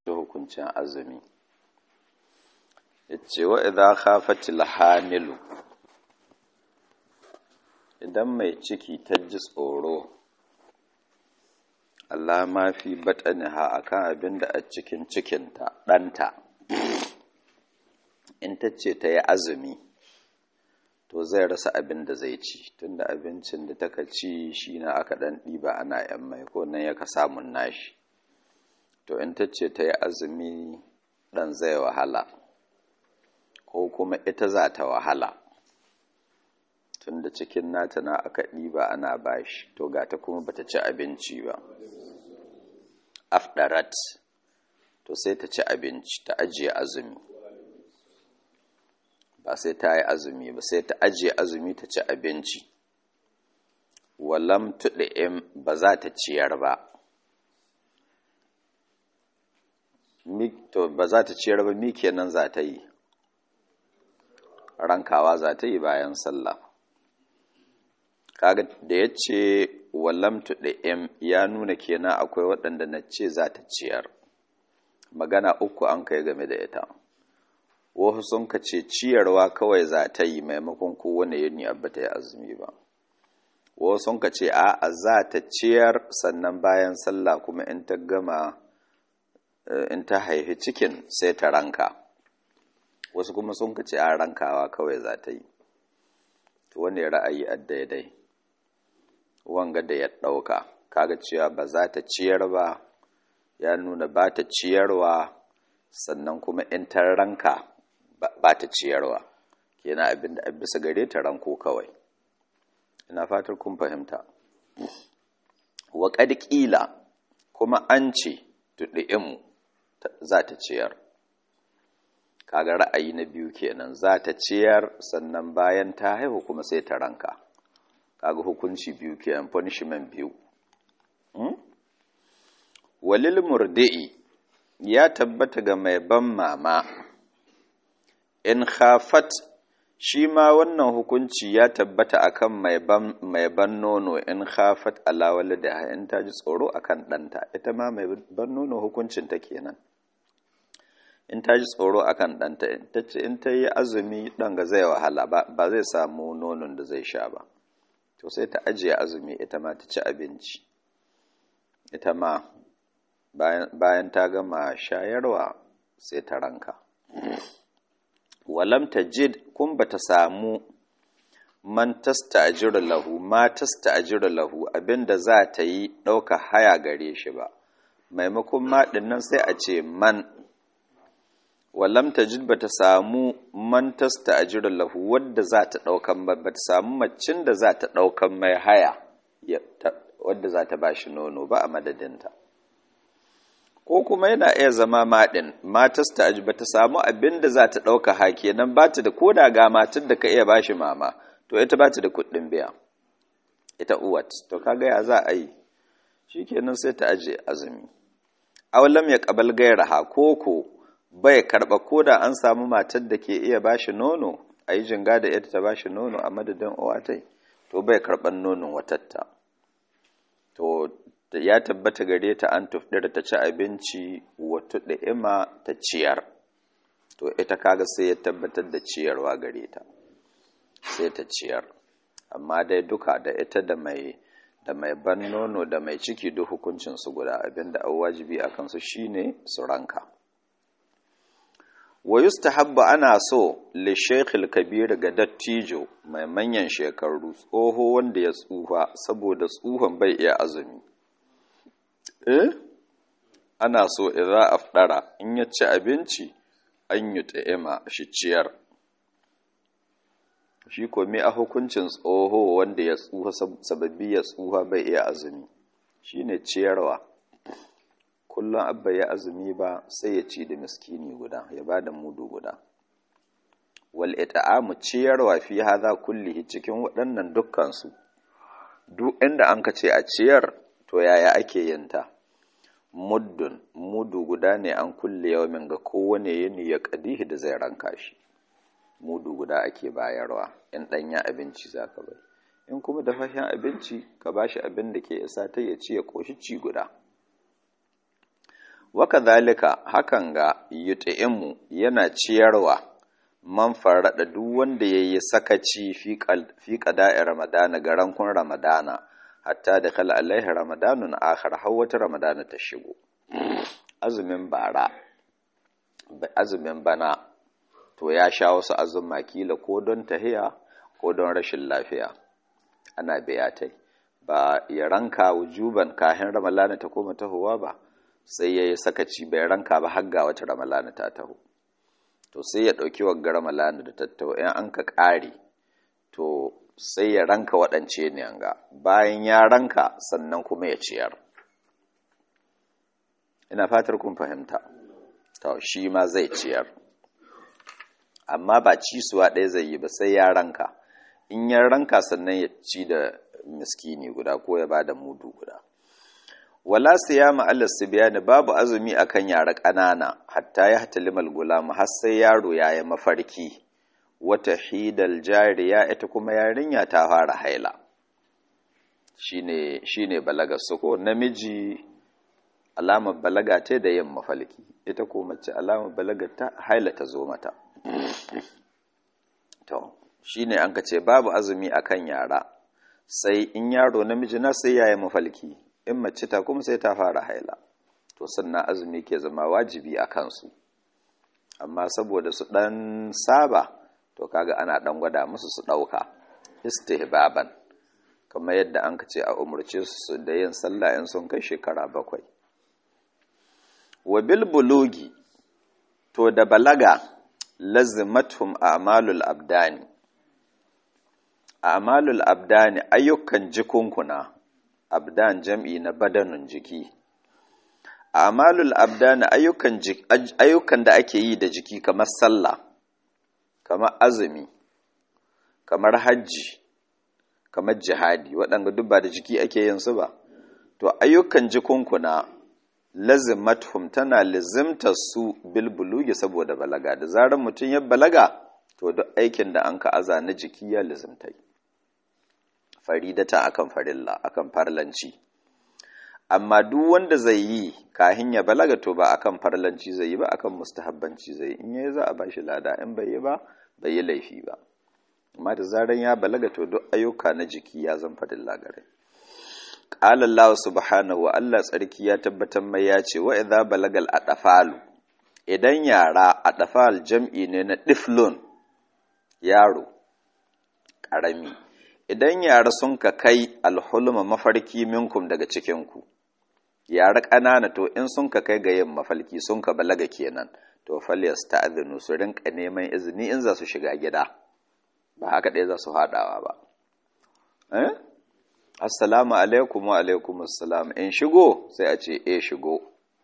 hukuncin azumi yace wa idza khafatil hamilu idan mai ciki ta ji tsoro Allah ma fi bataniha akan abin da a cikin cikinta ɗanta in ta ce ta yi azumi to zai rasa abin da zai ci tunda abincin da taka ci shi na aka ɗan ɗiba ana yan mai ko nan yaka samun nashi to in ta ce ta yi azumi ɗan zai wahala ko kuma ita za ta wahala tunda cikin nata na aka ɗiba ana bashi to gata kuma bata ci abinci ba afdarat to sai ta ci abinci ta ajiye azumi ba sai ta yi azumi ba sai ta ajiye azumi ta ci abinci walam tuɗi'im ba za ta ciyar ba to ba za ta ciyar ba mi kenan za ta yi rankawa za ta yi bayan sallah kaga da ya ce wallam tuɗi'im ya nuna kenan akwai waɗanda na ce za ta ciyar magana uku an kai game da ita wasu sun ka ce ciyarwa kawai za ta yi maimakon kowane yini abba ta yi azumi ba wasu sun ka ce a'a za ta ciyar sannan bayan sallah kuma in ta gama in ta haifi cikin sai ta ranka wasu kuma sun ka ce a rankawa kawai za ta yi to wani ra'ayi a daidai wanga da ya ɗauka kaga cewa ba za ta ciyar ba ya nuna ba ta ciyarwa sannan kuma in ta ranka ba ta ciyarwa kenan abin da bisa gare ta ranko kawai ina fatar kun fahimta wa ƙila kuma an ce tuɗi'inmu za ta ciyar kaga ra'ayi na biyu kenan za ta ciyar sannan bayan ta haihu kuma sai ta ranka kaga hukunci biyu kenan punishment biyu walil murdi'i ya tabbata ga mai ban mama in khafat shi ma wannan hukunci ya tabbata akan mai ban mai ban nono in khafat ala walida in ta ji tsoro akan ɗanta ita ma mai ban nono hukuncin ta kenan in ta ji tsoro akan ɗanta ta ce in ta yi azumi ɗan ga zai wahala ba zai samu nonon da zai sha ba to sai ta ajiye azumi ita ma ta ci abinci ita ma bayan ta gama shayarwa sai ta ranka walam ta jid kun ba ta samu man tasta ajira lahu ma tasta ajira lahu abinda za ta yi ɗauka haya gare shi ba maimakon maɗin nan sai a ce man walam tajid bata samu man tasta'jiru lahu wadda za ta daukan ba bata samu macin da za ta daukan mai haya wadda za ta bashi nono ba a madadinta ko kuma yana iya zama madin ma tasta'ji bata samu abin da za ta dauka ha kenan ba ta da koda ga matar da ka iya bashi mama to ita ba ta da kuɗin biya ita uwat to kaga ya za a yi shikenan sai ta aje azumi aw ya qabal gairaha koko bai karɓa ko da an samu matar da ke iya bashi nono a yi jinga da ita ta bashi nono a madadin uwatai to bai karɓan nonon watatta to ya tabbata gare ta an tufɗira ta ci abinci wata da'ima ta ciyar to ita kaga sai ya tabbatar da ciyarwa gare ta sai ta ciyar amma dai duka da ita da mai da mai ban nono da mai ciki duk hukuncin su guda abinda an wajibi a kansu shine su ranka wa yustahabbu ana so li shaykhil kabir ga dattijo mai manyan shekaru tsoho wanda ya tsufa saboda tsuhon bai iya azumi eh ana so idza afdara in ya ci abinci an yi ta'ima shi ciyar shi ko me a hukuncin tsoho wanda ya tsufa sababbi ya tsufa bai iya azumi shine ciyarwa kullum abba ya azumi ba sai ya ci da miskini guda ya ba da mudu guda wal it'amu ciyarwa fi hadha kullihi cikin waɗannan dukkan su duk inda an ka ce a ciyar to yaya ake yin ta muddun mudu guda ne an kulle yawmin ga kowane yini ya kadihi da zai ranka shi mudu guda ake bayarwa in ɗanya abinci zaka bai in kuma da fashin abinci ka bashi abin da ke isa ta ya ci ya koshi ci guda waka zalika hakan ga yut'imu yana ciyarwa man farada duk wanda yayi sakaci fi qada'i ramadana ga rankun ramadana hatta da kal alaihi ramadanun akhar har wata ramadana ta shigo azumin bara azumin bana to ya sha wasu azumma kila ko don tahiya ko don rashin lafiya ana biyatai ba ya ranka wujuban kahin ramalana ta koma tahowa ba sai ya yi sakaci bai ranka ba har ga wata ramalana ta taho to sai ya ɗauki wagga ramalana da tattaho in an ka ƙare to sai ya ranka waɗance ne ga bayan ya ranka sannan kuma ya ciyar ina fatar kun fahimta to shi ma zai ciyar amma ba cisuwa ɗaya zai yi ba sai ya ranka in ya ranka sannan ya ci da miskini guda ko ya ba da mudu guda wala siyama Allah sibyani babu azumi akan yara ƙanana hatta ya hatalimal gulam har sai yaro ya yi mafarki wata hidal jariya ita kuma yarinya ta fara haila shine shine balaga su ko namiji alamar balaga ta da yin mafalki ita ko mace alamar balaga ta haila ta zo mata to shine an ka ce babu azumi akan yara sai in yaro namiji na sai yayi mafalki in mace ta kuma sai ta fara haila to sannan azumi ke zama wajibi a kansu amma saboda su dan saba to kaga ana dan gwada musu su dauka istihbaban kamar yadda an ce a umurce su da yin sallah in sun kai shekara bakwai wa bil bulugi to da balaga lazimatum a'malul abdani a'malul abdani ayyukan jikunkuna abdan jam'i na badanun jiki a'malul abdani ayyukan ayyukan da ake yi da jiki kamar sallah kamar azumi kamar hajji kamar jihadi waɗanda duk ba da jiki ake yin su ba to ayyukan jikunkuna lazimathum tana lizimta su bilbulugi saboda balaga da zarar mutum ya balaga to duk aikin da an ka aza na jiki ya lizimtai faridata akan farilla akan farlanci amma duk wanda zai yi kahin ya balaga to ba akan farlanci zai yi ba akan mustahabbanci zai yi in yayi za a bashi lada in bai yi ba bai yi laifi ba amma da zaran ya balaga to duk ayyuka na jiki ya zan farilla gare qala Allah subhanahu wa Allah tsarki ya tabbatar mai ya ce wa idza balagal adafalu idan yara adafal jam'i ne na diflun yaro karami idan yara sun ka kai alhulma mafarki minkum daga cikinku yara ƙanana to in sun ka kai ga yin mafalki sun ka balaga kenan to falyas ta'adhinu su rinka neman izini in za su shiga gida ba haka ɗaya za su haɗawa ba eh assalamu alaikum wa alaikum assalam in shigo sai a ce eh shigo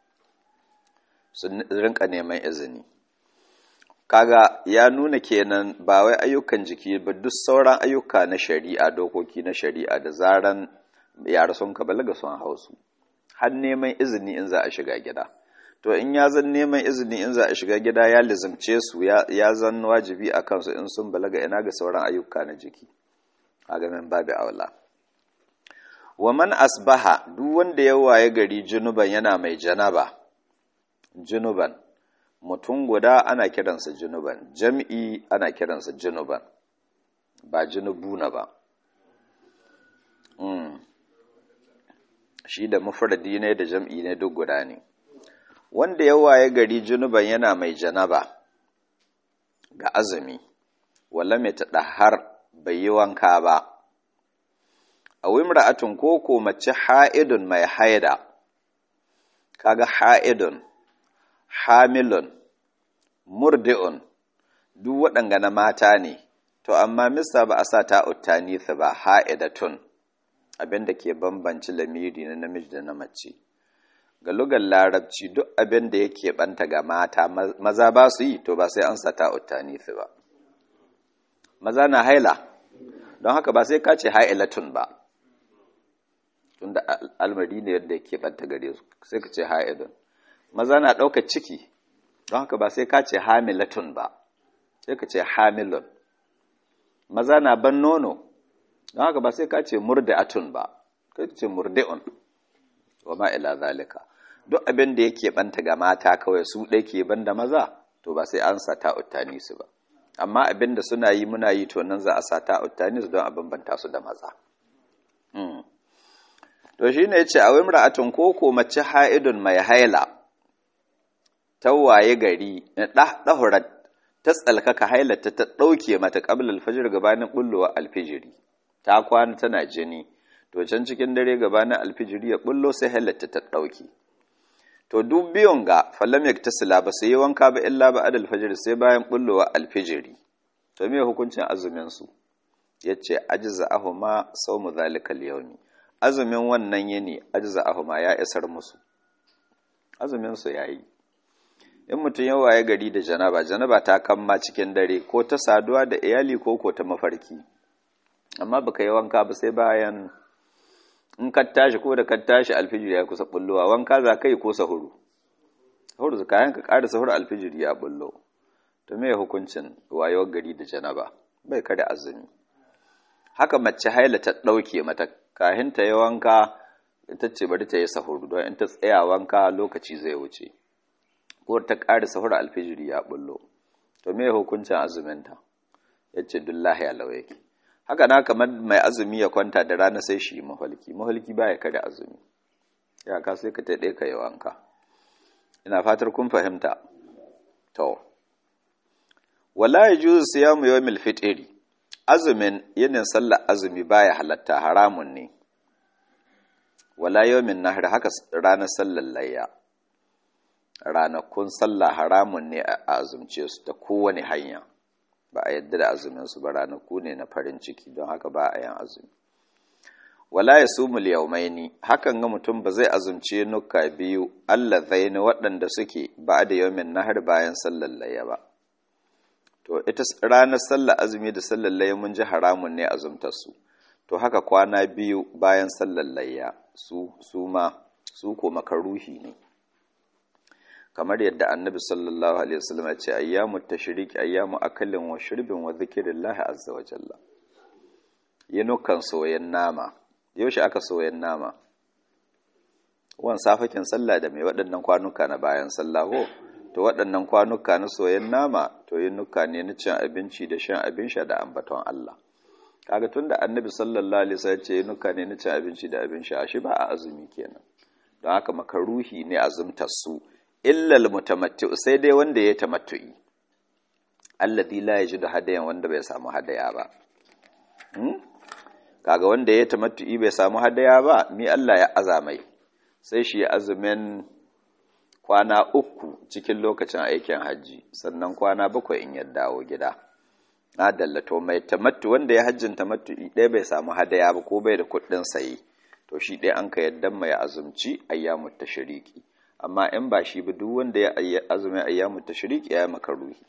su rinka neman izini kaga ya nuna kenan ba wai ayyukan jiki ba duk sauran ayyuka na shari'a dokoki na shari'a da zaran yara sun ka balaga sun hausu har neman izini in za a shiga gida to in ya zan neman izini in za a shiga gida ya lizimce su ya zan wajibi a kansu in sun balaga ina ga sauran ayyuka na jiki a gamin babu aula wa man asbaha duk wanda ya waye gari junuban yana mai janaba junuban mutum guda ana kiransa junuban jam'i ana kiransa junuban ba junubuna ba mm. shi da mufradi ne da jam'i ne duk guda ne wanda ya waye gari junuban yana mai janaba ga azumi wala mai taɗahar bai yi wanka ba a wimra'atun koko mace ha'idun mai haida kaga ha'idun hamilun murdi'un duk waɗanga na mata ne to amma misa ba a sa ta uttanisa ba ha'idatun abinda ke bambanci lamiri na namiji da na mace ga lugar larabci duk abin da yake banta ga mata maza ba su yi to ba sai an sa ta uttanisa ba maza na haila don haka ba sai ka ce ha'ilatun ba tunda almari ne yadda yake banta gare su sai ka ce ha'idun maza na ɗaukar ciki don haka ba sai ka ce hamilatun ba sai ka ce hamilun maza na ban nono don haka ba sai ka ce murdi'atun ba kai ce murdi'un wa ma ila zalika duk abin da yake banta ga mata kawai su ɗai ke banda maza to ba sai an sa ta'uttani su ba amma abin da suna yi muna yi to nan za a sa ta'uttani su don a bambanta su da maza to shi ne ce a wimra'atun koko mace ha'idun mai haila tawaye gari ɗahurat ta tsalkaka hailata ta ɗauke mata ƙabla alfajir gabanin ɓullowa alfijiri ta kwana tana jini to can cikin dare gabanin alfijiri ya ɓullo sai hailata ta ɗauke to duk biyun ga falam ya ta sila ba sai yi wanka ba illa ba adal fajiri sai bayan ɓullowa alfijiri to me hukuncin azumin su yace ajza ahuma sawmu zalikal yawmi azumin wannan yini ajza ahuma ya isar musu azumin su yayi in mutum ya waye gari da janaba janaba ta kamma cikin dare ko ta saduwa da iyali ko ko ta mafarki amma baka yi wanka ba sai bayan in ka tashi ko da ka tashi alfijiri ya kusa bullowa wanka za ka yi ko sahuru sahuru kayan ka ƙara sahuru alfijiri ya bullo to me hukuncin wayewar gari da janaba bai kada azumi haka mace haila ta ɗauke mata kahin ta yi wanka ita ce bari ta yi sahuru don in ta tsaya wanka lokaci zai wuce ko ta ƙara sahur alfijiri ya bullo to me hukuncin azuminta ya ce dullahi alau yake haka na kamar mai azumi ya kwanta da rana sai shi mahalki mahalki ba ya kada azumi ya ka sai ka taɗe ka yi wanka ina fatar kun fahimta to wala ya juzu siyamu yawmil fitri azumin yinin sallar azumi baya halatta haramun ne wala yawmin nahr haka ranar sallar layya ranakun sallah haramun ne a azumce su ta kowane hanya ba a yadda da azumin su ba ranaku ne na farin ciki don haka ba a yin azumi wala ya sumul yaumaini hakan ga mutum ba zai azumce nuka biyu Allah zaini waɗanda suke ba da yaumin nahar bayan sallar layya ba to ita ranar sallar azumi da sallar layya mun ji haramun ne azumtar su to haka kwana biyu bayan sallar layya su su ma su ko makaruhi ne kamar yadda annabi sallallahu alaihi wasallam ya ce ayyamu tashriq ayyamu akalin wa shurbin wa zikrillahi azza wa jalla yinukan soyen nama yaushe aka soyen nama wan safakin sallah da mai waɗannan kwanuka na bayan sallah ho to waɗannan kwanuka na soyen nama to yinuka ne na cin abinci da shan abin sha da ambaton Allah kaga tunda annabi sallallahu alaihi wasallam ya ce yinuka ne na cin abinci da abin sha shi ba a azumi kenan don haka makaruhi ne azumtar su illal mutamattu sai dai wanda ya tamattu'i alladhi la yajidu hadayan wanda bai samu hadaya ba hmm? kaga wanda ya tamattu'i bai samu hadaya ba mi Allah ya azamai sai shi azumin kwana uku cikin lokacin aikin hajji sannan kwana bakwai in ya dawo gida na dallato mai tamattu wanda ya hajjin tamattu'i ɗaya bai samu hadaya ba ko bai da kuɗin sayi to shi ɗaya an ka yadda mai azumci ayyamut tashriki amma in ba shi ba duk wanda ya azumin ayyamu tashriq ya yi makaruhi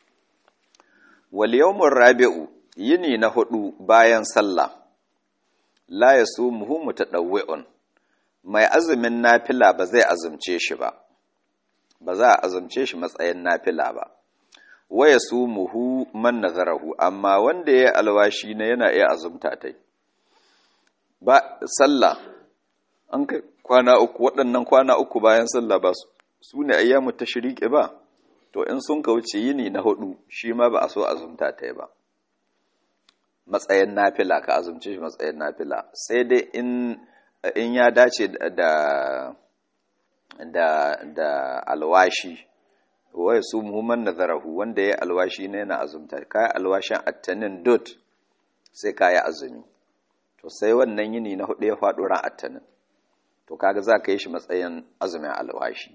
wal yawmur rabi'u yini na hudu bayan sallah la yasumuhu mutadawwi'un mai azumin nafila ba zai azumce shi ba ba za a azumce shi matsayin nafila ba wa yasumuhu man nazarahu amma wanda ya alwashi ne yana iya azumta tai ba sallah an kai kwana uku waɗannan kwana uku bayan sallah ba su ne ayyamu tashriqi ba to in sun kauce yini na hudu shi ma ba a so azumta ta ba matsayin nafila ka azumce shi matsayin nafila sai dai in in ya dace da da da alwashi wai su muhimman nazarahu wanda ya alwashi ne na azumta kai alwashin attanin dot sai kai azumi to sai wannan yini na hudu ya faɗo ran attanin to kaga za ka yi shi matsayin azumin alwashi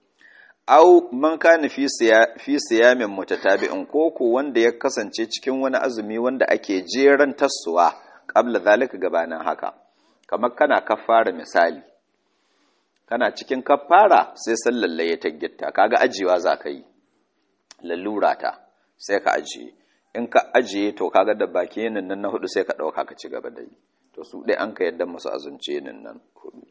au man kana fi fi siyamin mutatabi'in koko wanda ya kasance cikin wani azumi wanda ake jeran tassuwa qabla zalika gabanin haka kamar kana kafara misali kana cikin kafara sai sallalle ya taggita kaga ajiyewa za ka yi lalura ta sai ka ajiye in ka ajiye to kaga da baki nan nan na hudu sai ka dauka ka ci gaba da yi to su dai an ka yadda musu azumce nan nan hudu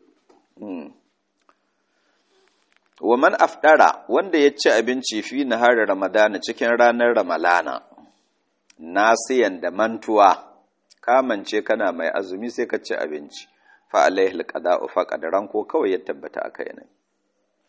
wa man afdara wanda ya ci abinci fi nahar ramadana cikin ranar ramalana nasiyan da mantuwa kamance kana mai azumi sai ka ci abinci fa alaihi alqada'u fa qadaran ko kawai ya tabbata akai ne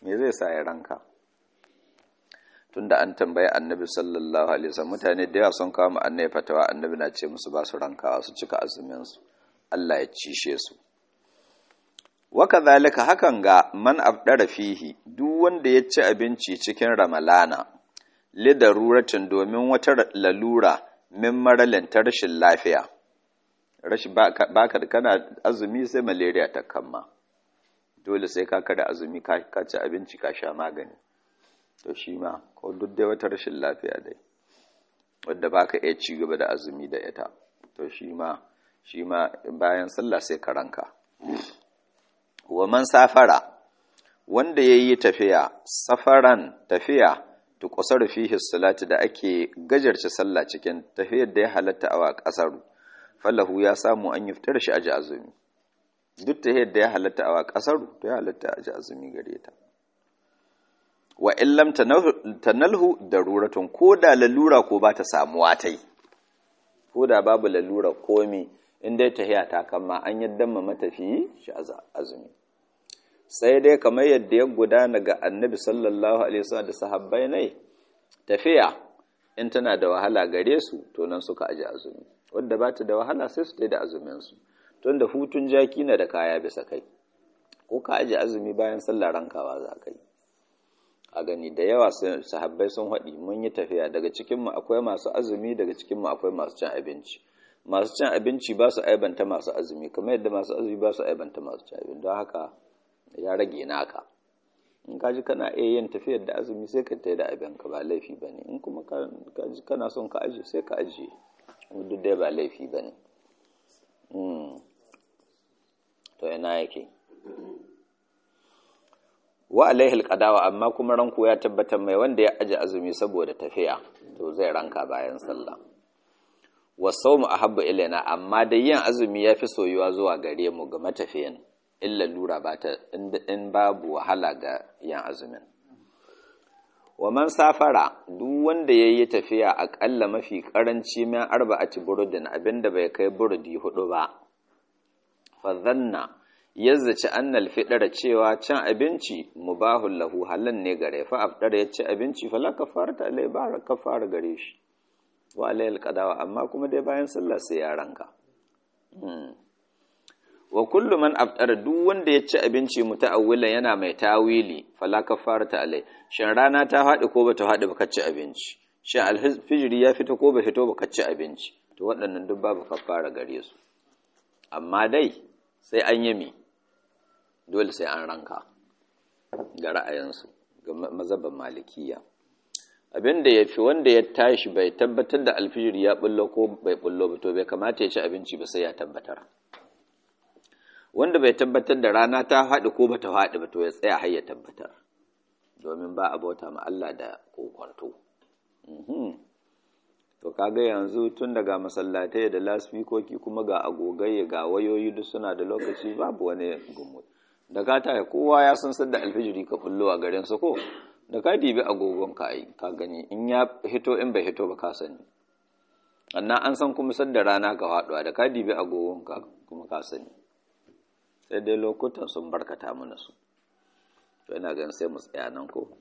me zai sa ya ranka tunda an tambayi annabi sallallahu alaihi wasallam mutane da yawa sun kawo annabi fatawa annabi na ce musu ba su rankawa su cika azumin su Allah ya cishe su wa kadhalika hakan ga man abdara fihi duk wanda ya ci abinci cikin ramalana li daruratin domin wata lalura min maralin ta rashin lafiya rashin baka kana azumi sai malaria ta kamma dole sai ka kada azumi ka ci abinci ka sha magani to shi ma ko duk dai wata rashin lafiya dai wadda baka iya ci gaba da azumi da ita to shi ma shi ma bayan sallah sai ka ranka wa man safara wanda yayi tafiya safaran tafiya to qasar fihi salati da ake gajarci sallah cikin tafiyar da ya halatta a kasaru falahu ya samu an yuftar shi aji azumi duk tafiyar da ya halatta a kasaru to ya halatta aji azumi gare ta wa illam tanalhu daruratun ko da lalura ko ba ta samuwa tai ko da babu lalura komi in dai tahiya ta kama an yadda ma matafiyi shi azumi sai dai kamar yadda ya gudana ga annabi sallallahu alaihi wasallam da sahabbai ne tafiya in tana da wahala gare su to nan suka aje azumi wanda ba ta da wahala sai su da azumin su tun da hutun jaki na da kaya bisa kai ko ka aje azumi bayan sallar rankawa za ka yi a gani da yawa sahabbai sun haɗi mun yi tafiya daga cikinmu akwai masu azumi daga cikinmu akwai masu cin abinci masu cin abinci ba su aibanta masu azumi kamar yadda masu azumi ba su aibanta masu cin abinci don haka ya rage naka in ka ji kana iya yin tafiyar da azumi sai ka tai da abinka ba laifi ba ne in kuma ka ji kana son ka ajiye sai ka ajiye duk dai ba laifi ba ne to ina yake wa alaihi alqadawa amma kuma ranko ya tabbatar mai wanda ya aje azumi saboda tafiya to zai ranka bayan sallah wasawmu ahabbu ilaina amma da yin azumi yafi soyuwa zuwa gare mu ga matafiyan illa lura ba ta in babu wahala ga yin azumin wa man safara duk wanda yayi tafiya akalla mafi karanci min arba'ati burudin abinda bai kai burudi hudu ba fa dhanna yazzaci annal fidara cewa cin abinci mubahul lahu halan ne gare fa afdara ya ci abinci fa la kafarata alai ba kafara gare shi wa alayhi alqadawa amma kuma dai bayan sallah sai ya ranka wa kullu man afdara duk wanda ya ci abinci muta'awwila yana mai tawili fala kafarata alai shin rana ta faɗi ko bata faɗi ba ci abinci shin alfijiri ya fito ko ba fito ba ci abinci to waɗannan duk babu kafara gare su amma dai sai an yi mi dole sai an ranka ga ra'ayinsu ga mazhaban malikiya abin da ya fi wanda ya tashi bai tabbatar da alfijir ya bullo ko bai bullo ba to bai kamata ya ci abinci ba sai ya tabbatar wanda bai tabbatar da rana ta haɗu ko bata haɗu ba to ya tsaya har ya tabbatar domin ba a bauta ma Allah da kokwanto to kaga yanzu tun daga masallatai da lasfikoki kuma ga agogai ga wayoyi duk suna da lokaci babu wani gumu da ka taya kowa ya san sadda alfijiri ka bullo a garin su ko da ka dibi agogon ka ai ka gani in ya hito in bai hito ba ka sani annan an san kuma sadda rana ka faduwa da ka dibi agogon ka kuma ka sani sai dai lokutan sun barkata mana su to ina ganin sai mu tsaya nan ko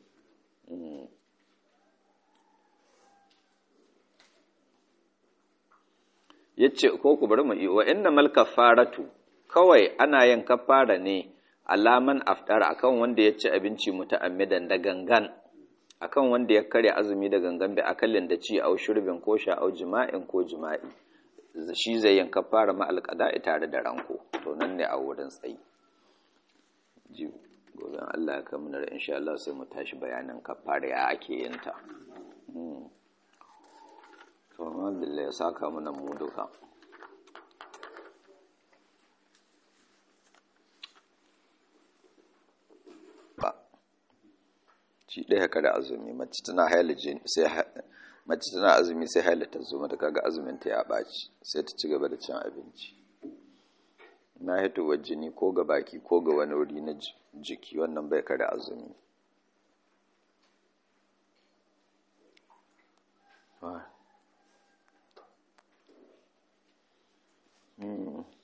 yace ko ku bari mu yi wa innamal kafaratu kawai ana yin kafara ne alaman aftara akan wanda ya ci abinci muta'ammidan da gangan akan wanda ya karya azumi da gangan bi akallin da ci au shurbin ko sha au jima'in ko jima'i shi zai yin kafara ma alqada'i tare da ranko to nan ne a wurin tsayi ji gobe Allah ya kamuna insha Allah sai mu tashi bayanin kafara ya ake yin ta to alhamdulillah ya saka mana mu duka shi ɗaya ka da azumi mace tana haila sai mace tana azumi sai haila ta zo mata kaga azumin ta ya ɓaci sai ta ci gaba da cin abinci na hitowar jini ko ga baki ko ga wani wuri na jiki wannan bai kada azumi Hmm.